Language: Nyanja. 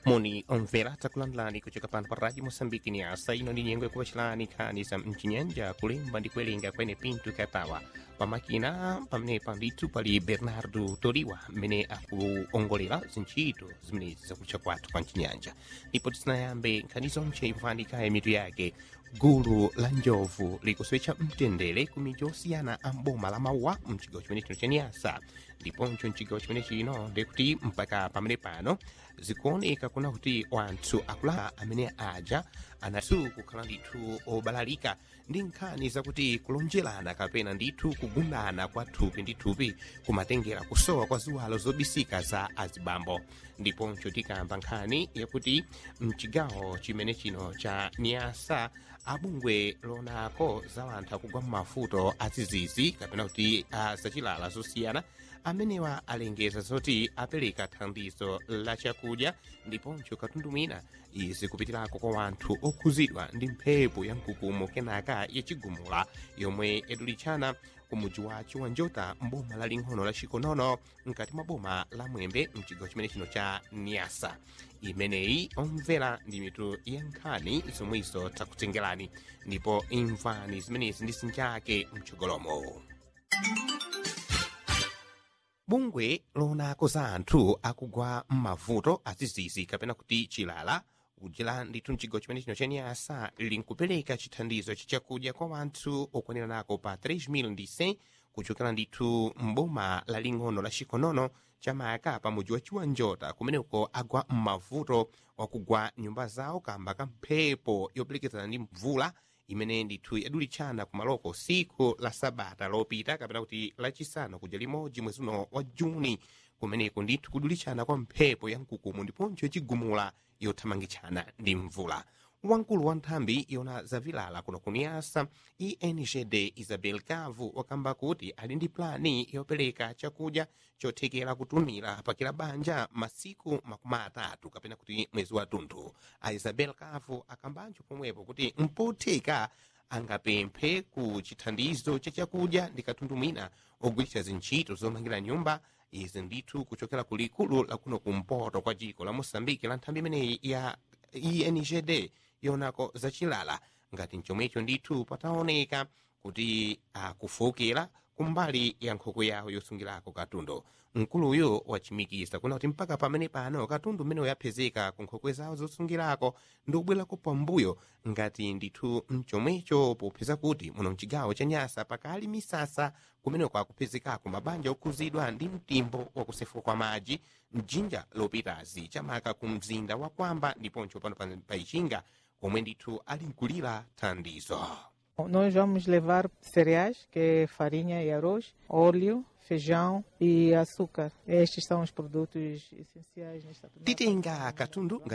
moni omvera takulandirani kuchoka pano pa radio moçambique ni asa ino ndi nyengo yakuwacilani nkhani za mchinyanja kulemba ndi kuwerenga kwene pinto katawa pamakina pamenepa ndithu pali bernardo toriwa mmene akuongolera zintchito zimenezi zakutcha kwathu kwa mchinyanja ndipo tisanayambe nkhani zonse ikufanika mitu yake gulu la njovu likuswecha mtendere ku midzi osiyana a mboma la mauwa mchigawo chimene chino cha niyasa ndiponso mchigawo chimene chino ndikuti mpaka pamene pano zikuoneka kuna kuti wanthu akulaa amene aja anasu kukhala ndithu obalalika ndi nkhani zakuti kulonjerana kapena ndithu kugundana kwa thupi ndi thupi kumatengera kusowa kwa ziwalo zobisika za azibambo ndiponso tikamba nkhani yakuti mchigawo chimene chino cha niyasa abungwe lonako za wanthu akugwa mmavuto azizizi kapena kuti azachilala zosiyana amenewa alengeza zoti apereka thandizo la chakudya ndiponso katundu mwina izi kupitirako kwa wanthu okhuzidwa ndi mphepo ya mkukumo kenaka yachigumula yomwe yadulichana kumudzi wa chiwanjota mboma laling'ono la chikonono mkati mwa boma la mwembe mchigawo chimene chino cha niyasa imeneyi omvera ndi mitu ya nkhani zomwezo takutengerani ndipo imvani zimenezi ndi sinjake mchogolomo bungwe lonako za anthu akugwa mmavuto azizizi kapena kuti chilala kudzera ndithu mchigawo chimene chino cha niyasa linkupereka chithandizo chachakudya kwa wanthu okwanira nako pa 3000 kuchokera ndithu mboma laling'ono la chikonono chamaka pamudzi wa chiwanjota kumeneko agwa mmavuto wakugwa nyumba zawo kamba ka mphepo yopelekezana ndi mvula imene ndithu yadulichana kumaloko siku la sabata lopita kapena kuti lachisanu kuja limodzi mwezi uno wa juni kumeneko ndithu kudulichana kwa mphepo ya mkukumu ndiponso yachigumula yothamangitchana ndi mvula wamkulu wa nthambi yona zavilala kuno kuniyasa engd isabel cavu wakamba kuti ali ndi plani yopereka chakudya chothekera kutumira pakila banja masiku makumi atatu kapena kuti mwezi wathunthu a isabel cavu akambanso pomwepo kuti mpotheka angapemphe ku chithandizo cha chakudya ndi katundu mwina ogwiritsa zintchito zomangira nyumba izi ndithu kuchokera ku likulu lakuno kumpoto kwa dziko la moçambike la nthambi imeneyi ya engd yonako zachilala ngati mchomwecho ndithu pataoneka kuti akufokera kumbali ya nkhoko yawo yosungirako katundu mkuluyo wachimikiza kuna kuti mpaka pamene pano katundu mmene yapezeka ku nkhokwe zawo zosungirako ndi ubwerako pambuyo ngati ndithu mchomwecho popeza kuti muno mchigawo cha nyasa pakali misasa kumeneko akupezekako mabanja okhuzidwa ndi mtimbo wakusefuka kwa madzi mjinja lopitazi chamaka ku mzinda wa kwamba ndiponso pano pa ichinga komwe ndithu ali mkulira thandizo Nós vamos levar cereais, que é farinha e arroz, óleo, feijão e açúcar. Estes são os produtos essenciais nesta titenga katundu